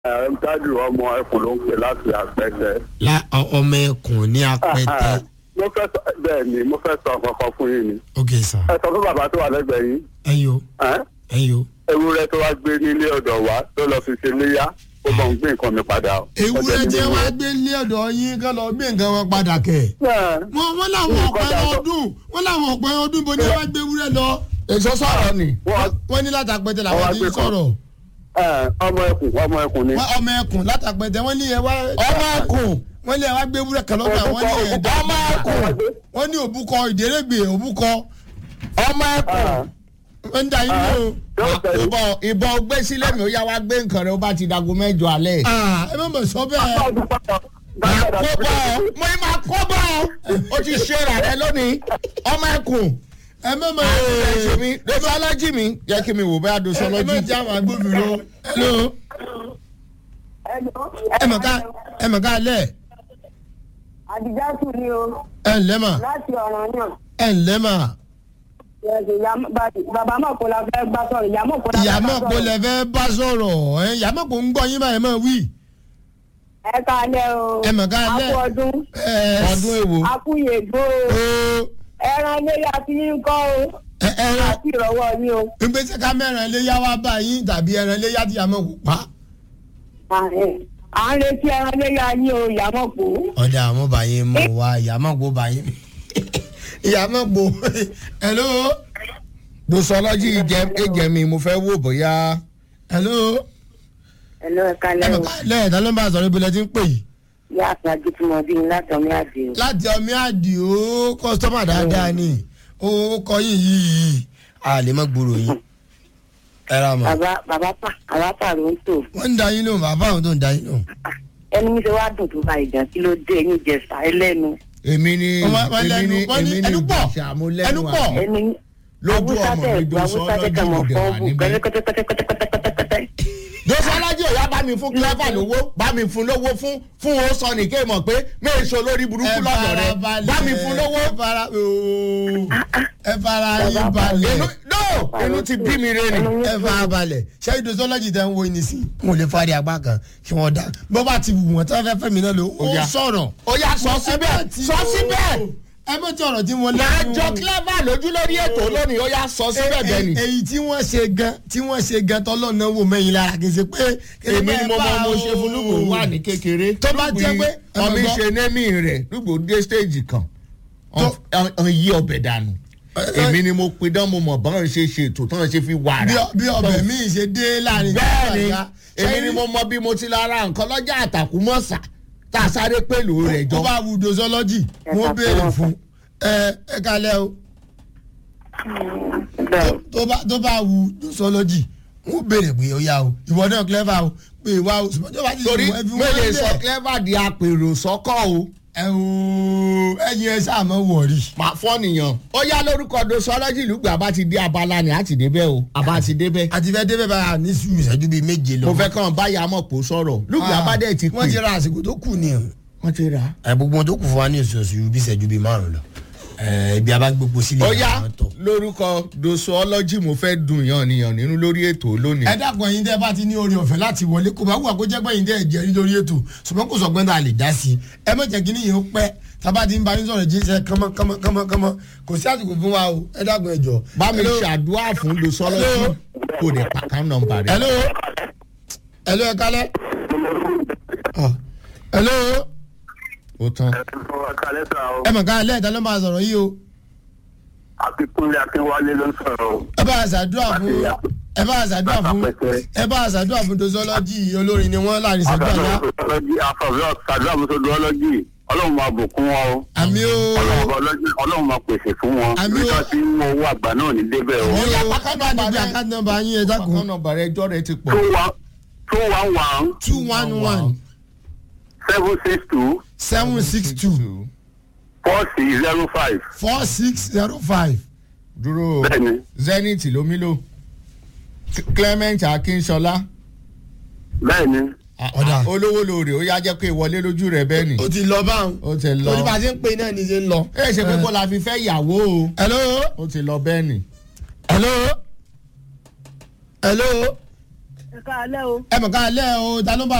dájú ọmọ ẹkùn ló ń pè láti àpẹtẹ. la ọ- ọmọ ẹkùn ní apẹtẹ mo fẹ́ sọ bẹ́ẹ̀ ni mo fẹ́ sọ kankan fún yín ni. ok sir ẹ sọ fún bàbá tó wà lẹ́gbẹ̀ẹ́ yín. ẹyọ ẹ́n? ẹyọ. ewúrẹ́ tó wá gbé nílé ọ̀dọ̀ wa tó lọ fi ṣe léyà ó bọ̀ ń gbé nǹkan mi padà. o. ewúrẹ́ tí wọ́n á gbé lé ọ̀dọ̀ yín kán lọ gbé nǹkan wọn padà kẹ̀. Ẹ́n. wọ́n wọ́n láwọn Nǹkan ọ̀pẹ dà sọ. ọdún wọ́n láwọn ọ̀pẹ ọdún bó ni wọ́n á gbé ewúrẹ́ lọ. èso sọ̀rọ̀ ni. Wọ́n- wọ́n ní látàpẹtẹ làwọn Wọ́n á ti gbé ń kan. sọ̀rọ̀. ẹ́n, ọmọ ẹkùn ọmọ ẹkùn ni. wọ́n ọmọ ẹkùn látàpẹtẹ wọ́n ní ẹ wá. ọmọ ẹkùn wọ́n ní ẹ wá gbé ewúrẹ́ kan lọ́gbà wọ́n ní ẹ̀ dá. ọmọ ẹkùn wọ́n ní òbúkọ ìdérègbè òbúkọ ọmọ ẹkùn. wọ́n ń da yín lé o. Yóò tẹ̀lé. ìbọn ìbọn gbé sílẹ̀ mi ó yá wá gbé nǹkan rẹ̀ ó bá ti dago mẹ́jọ alẹ́. Ah, ẹ má mọ̀ sọ bẹ́ẹ̀. máa kó bọ́ ọ mo ní máa kó bọ́ ọ ó ti ṣe rà rẹ lónìí ọmọ ẹkùn. ẹ má mọ̀ ẹsẹ̀ mi dosọ́lọ́jì mi jẹ́ kí mi wò bẹ́ẹ̀ ẹ má dosọ́lọ́jì. jẹ́ àwọn agbófinró. hello ẹ mọ̀ ká ẹ mọ̀ ká lẹ̀ àdìjátù ni o ẹ ǹlẹ́ mà láti ọ̀ràn náà ẹ ǹlẹ́ mà Yẹ̀sì, ìyá- ba- bàbá mọ̀ kó la fẹ́ gbá sọ̀rọ̀ ìyá mọ̀ kó la fẹ́ ìyá gbá mọ̀ pé sọ̀rọ̀. lẹ fẹ́ bá sọ̀rọ̀ ẹ ìyá mọ̀ pé ń gbọ́ yín báyìí mọ̀ wí. ẹ káalẹ́ o Ẹ mọ̀ káalẹ́. akú ọdún ẹ ọdún èwo. akú yègbó o o ẹran léyà tí yín kọ́ o ẹ ẹran àti ìrọ̀wọ́ yín o. ìgbésẹ̀ ká mẹ́ran léyà wá bá yín tàbí ẹran léyà tí ìyá mọ̀ kò pa. À ẹ̀, à ń retí ẹran léyà yín o ìyá mọ̀ kó. ọ̀dà àwọn bá yín mọ̀ wá ìyá mọ̀ kó bá yín. ìyá mọ̀ kó hello dosọ́lọ́jì jẹ́ mi mo fẹ́ wò bóyá. hello ẹ lọ ẹ ẹ káalẹ́ mọ̀ o ká lẹ̀ ẹ̀dá ló ń bá a sọ̀rọ̀ ibi lẹ ti ń pè yìí. ìyá àfàjù tí mo bí ní láti ọmọ àdé o. láti ọmọ àdìo kọ́sítọ́mà dáadáa ni ó kọ yín yìí a lè má gbòòrò yín ẹ ra mọ. bàbá bàbá pa àwa pàrọ̀ ń tò wọ́n ń da yín lóhùn bàbá àwọn tó ń da yín lóhùn. ẹni mi ṣe wá dùn tó bá ìjà kí ló dé ẹyin jẹsà ẹlẹ́nu èmi ni Wọ́n- wọ́n èmi lẹ́nu- ni wọ́n ní èmi ni ẹnu pọ̀, ìgbésà mo lẹ́nu ẹnu pọ̀. àná. ẹni Lójú ọmọ mi awúsá Dosọ́lọ́jì tẹ̀ mọ̀ òde fọ́ wà bù níbẹ̀. kẹ́tẹ́kẹ́tẹ́kẹ́tẹ́kẹ́tẹ́. dosọ́lọ́jì ò yá bá mi fún clever lówó bá mi fún lówó fún fún o sọ ní kéèmọ̀ pé méèso lórí burúkú lọ́dọ̀ rẹ bá mi fún lówó. ẹ fara ooo, ẹ fara yín inú balẹ̀ no inú ti bí mi rẹ ni. ẹ fara balẹ̀ ṣé ìdòsọ́lọ́jì tẹ̀ ń wo ní sí wọn ò lè fari apá kan kí wọ́n dá bó bá ti wù wọ́n tí wọ́n fẹ́ fẹ́ mi náà ló ó Ó yá. sọ̀rọ̀. ó yá sọ síbẹ̀ sọ síbẹ̀ ẹ bó ti ọ̀rọ̀ tí wọ́n máa lẹ́nu. jọ clever lójú lórí ètò lónìí ó yá sọ síbẹ̀ bẹ́ẹ̀ ni. èyí tí wọ́n ṣe gan tí wọ́n ṣe gan tọ́lọ́ náà wò mẹ́yìn lára kì í ṣe pé. èmi ni mo mọ mo ṣe fún lùgbò wà ní kékeré. Tó bá jẹ́ pé- ọmọ ẹ mọ̀ ṣe némì rẹ̀ lùgbò dé stage kan Tó- ọ̀n yí ọbẹ̀ dànù. èmi ni mo pidán mo mọ̀ bọ́n ṣe ṣètò tán ṣe fi wàrà. bí ọ- bí ọbẹ̀ míì ṣe dé láàrin. bẹ́ẹ̀ni ìgbà èmi ṣe ni mo mọ bí mo ti lọ ra nǹkan lọ́jà àtàkùmọ̀sà tá a sáré pẹ̀lú rẹ̀ tó jọ. bá wu dosọ́lọ́jì Ẹ wọ́n ká béèrè fún fún ẹ ẹ kalẹ̀ o bẹ́ẹ̀ tó bá tó bá wu dosọ́lọ́jì wọ́n béèrè pé ó yá o ìwọ náà clever o pé wá o ṣùgbọ́n tó bá ti torí wù ẹ fi mo wọ́n lè lẹ̀. sọ clever di apèrò sọ́kọ̀ o. ẹ o ẹyin ẹ sáà mọ wọ̀rí. màá fọ́ nìyàn. ó yá lórúkọ dosọ́lọ́jì lùgbà bá ti dé abala ni a ti débẹ̀ o àbá ti débẹ̀. àti fẹ́ débẹ̀ bá a ní sùúrù ìṣẹ́jú bíi méje lọ. mo fẹ́ kàn báyà mọ̀ pò sọ̀rọ̀ lùgbà bá dẹ̀ ti pè. wọ́n ti ra àsìkò tó kù ni. wọ́n ti rà. ẹ gbogbo wọn tó kù fún wa ní oṣooṣù bí ìṣẹ́jú bíi márùn lọ. ẹ ibi abágbépo sílẹ̀ ó yá àwọn tọ̀. lórúkọ dosọ́lọ́jì mo fẹ́ dùn yàn nìyàn nínú lórí ètò lónìí. ẹ dákun ẹyin tẹ bá ti ní oore ọ̀fẹ́ láti wọlé kó bá wù àkójẹ́ pé ẹyin tẹ ẹ jẹ́rí lórí ètò ṣùgbọ́n kò sọgbọ́n tá a lè dá sí i ẹ má jẹ́ kí níyẹn ó pẹ́ tábà ti ń bá yín sọ̀rọ̀ jíṣẹ́ kánmọ́ kánmọ́ kánmọ́ kánmọ́ kò sí àsìkò fún wa o ẹ dákun ẹ jọ. bá mi Hello? ṣàdúrà fún dosọ́lọ́jì Hello? kò dé pàkán nọmba rẹ̀. hello hello ẹ kálẹ́. Ah. hello ó tán. kálẹ́ sà o ẹ mọ̀ ká lẹ́ẹ̀ta ló máa sọ̀rọ̀ yìí o akínkúnlé akínwálé ló ń sọ̀rọ̀ o. ẹ bá a ṣàdúrà fún ẹ bá a ṣàdúrà fún ẹ bá a ṣàdúrà fún dosọ́lọ́jì olórin ni wọ́n láàrin ìṣẹ́jú àyà àfọ̀fẹ́ sàdúrà mọ́tòdọ́lọ́jì ọlọ́run máa bùkún wọn o. àmì o ọlọ́run ọba ọlọ́jì- ọlọ́run máa pèsè fún wọn. Àmì o. ibi tó ti ń mú owó àgbà náà ní débẹ̀ o. àmì Ó yá, o pàkánù bá níbi bàrẹ́. àkáǹtì nọ́mbà yín ẹ dákun pàkán nọmba rẹ̀ ẹjọ́ rẹ̀ ti pọ̀. two one two one one two one one seven six two seven six two four six zero five. four six zero five. dúró bẹ́ẹ̀ni zenith ló mí lò clement akínṣọlá bẹ́ẹ̀ni Ọ̀dà. olówó lóore ó yá jẹ́ pé ìwọlé lójú rẹ̀ bẹ́ẹ̀ ni o ti lọ báwọn. ó ti lọ torí bá a ti ń pè náà ní í ṣe ń lọ. ẹ ṣe pé kó la fi fẹ́ yàwó o hello ó ti lọ bẹ́ẹ̀ ni. hello hello ẹ káalẹ́ o. ẹ mọ̀ ká lẹ́ o ta ló bá